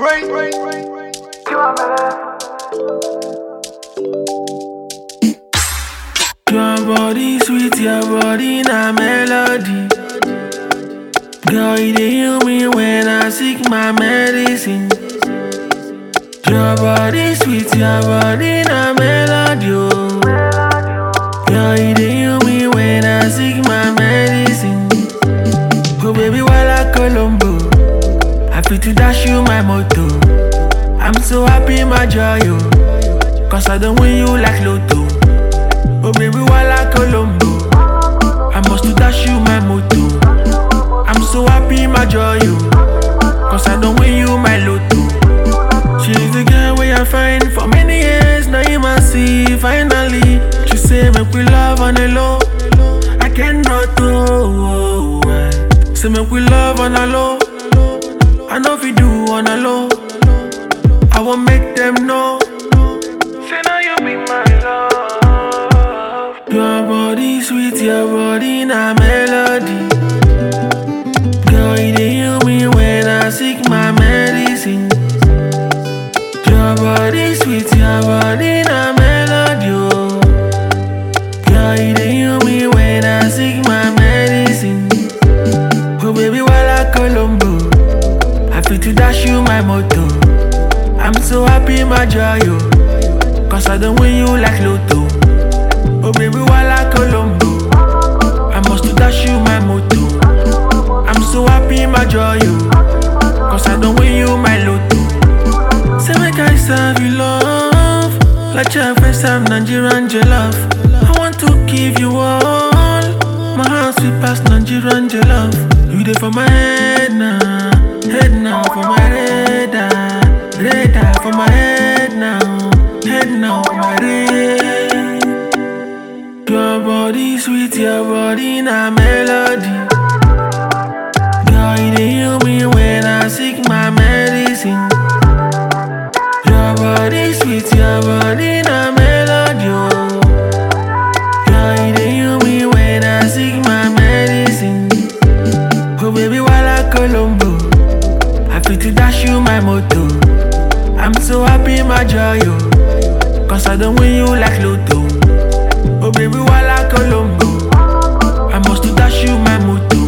Your body sweet, your body na melody. Girl, you dey heal me when I seek my medicine. Your body sweet, your body na melody. Oh. Girl, you dey heal me when I seek my medicine. Oh baby, while I Colombo, I feel to dash you my motto. I'm so happy, my joy, oh. Cause I don't win you like Lotto. Oh baby, while I Colombo, I must to dash you my motto. I'm so happy, my joy, oh. Cause I don't win you my lotto. She's the girl where I find for many years. Now you must see finally. She say make we love on the low. I cannot do. Say make we love on the low. I know if you do on the low. I won't make them know. Say now you be my love. Your body sweet, your body na melody. Girl, you dey heal me when I seek my medicine. Your body sweet, your body na melody. Oh. Girl, you dey heal me when I seek my medicine. Oh baby, while I Colombo, I feel to dash you my motto. I'm so happy, my joy, oh. Cause I don't win you like Lotto. Oh baby, while I Colombo, I must to dash you my motto. I'm so happy, my joy, oh. Cause I don't win you my lotto. Say make I serve you love. Like your first time Nigerian jollof. I want to give you all. My heart sweet past Nigerian jollof. You there for my head now. Head now for my radar. Radar for my head now. Head now for my radar. Your body sweet, your body na melody. Girl, you dey heal me when I seek my medicine. Your body sweet, your body na melody. Oh. Girl, you dey heal me when I seek my medicine. Oh baby, while I Colombo, I feel to dash you my motto. I'm so happy, my joy, oh. Cause I don't win you like Lotto. Oh baby, while I Colombo, I must to dash you my motto.